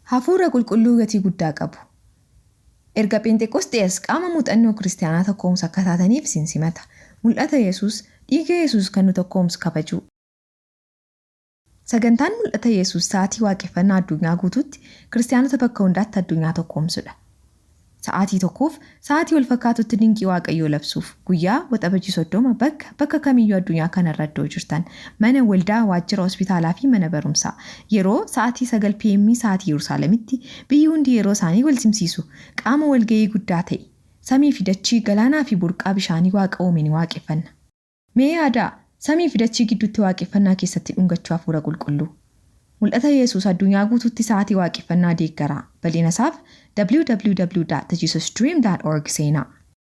Hafuura qulqulluu gatii guddaa qabu. Erga Pheenxeqosxees qaama muuxannoo kiristaanaa tokkoomsa akka taataniif isin simata. Mul'ata Yesuus dhiiga Yesuus kan nu tokkoomsu kabajuu. Sagantaan mul'ata Yesuus sa'aatii waaqeffannaa addunyaa guutuutti kiristaanota bakka hundaatti addunyaa tokkoomsudha. Sa'aatii tokkoof sa'aatii wal fakkaatutti dinqii waaqayyoo labsuuf guyyaa waxabajii soddoma bakka bakka kamiyyuu addunyaa kanarra iddoo jirtan mana waldaa waajjira hospitaalaa fi mana barumsaa yeroo sa'aatii sagal pm sa'aatii yerusaalemitti biyyi hundi yeroo isaanii wal simsiisu qaama walga'ii guddaa ta'e samii fi dachii galaanaa fi burqaa bishaanii waaqa uume ni waaqeffanna. Mee yaadaa samii fi dachii gidduutti waaqeffannaa keessatti dhungachuu hafuura qulqulluu. Mul'ata Yesuus addunyaa guutuutti sa'aatii waaqeffannaa deeggaraa bal'ina isaaf www.jesusdream.org seenaa.